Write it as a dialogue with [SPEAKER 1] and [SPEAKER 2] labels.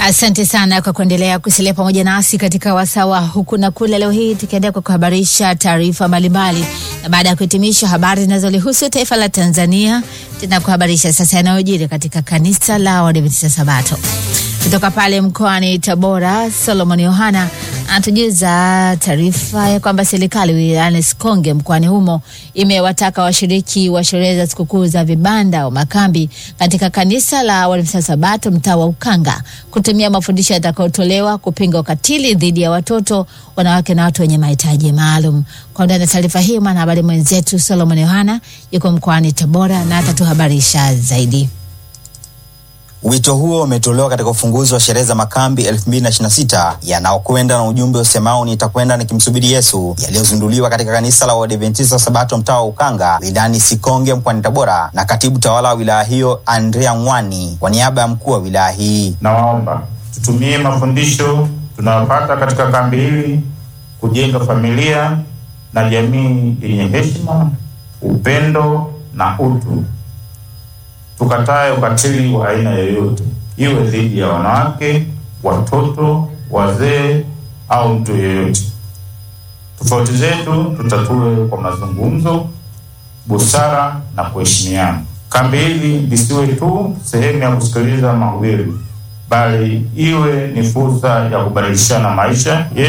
[SPEAKER 1] Asante sana kwa kuendelea kusalia pamoja nasi katika wasawa huku na kule. Leo hii tukiendelea kwa kuhabarisha taarifa mbalimbali, na baada ya kuhitimisha habari zinazolihusu taifa la Tanzania, tena kuhabarisha sasa yanayojiri katika kanisa la Waadventista Sabato kutoka pale mkoani Tabora. Solomon Yohana anatujuza taarifa ya kwamba serikali wilayani Sikonge mkoani humo imewataka washiriki wa sherehe za sikukuu za vibanda au makambi katika kanisa la Waadventista Sabato mtaa wa Ukanga kutumia mafundisho yatakayotolewa kupinga ukatili dhidi ya watoto, wanawake na watu wenye mahitaji maalum. Kwa undani taarifa hii, mwanahabari mwenzetu Solomon Yohana yuko mkoani Tabora na atatuhabarisha zaidi.
[SPEAKER 2] Wito huo umetolewa katika ufunguzi wa sherehe za makambi 2026 yanaokwenda na ujumbe usemao nitakwenda nikimsubiri Yesu, yaliyozinduliwa katika kanisa la Waadventista Sabato mtaa wa Ukanga wilayani Sikonge mkoani Tabora na katibu tawala wa wilaya hiyo Andrea Ngwani kwa niaba ya mkuu wa wilaya hii.
[SPEAKER 3] Nawaomba tutumie mafundisho tunayopata katika kambi hili kujenga familia na jamii yenye heshima, upendo na utu. Tukatae ukatili wa aina yoyote, iwe dhidi ya wanawake, watoto, wazee au mtu yeyote. Tofauti zetu tutatue kwa mazungumzo, busara na kuheshimiana. Kambi hili lisiwe tu sehemu ya kusikiliza mahubiri, bali iwe ni fursa ya kubadilishana maisha yetu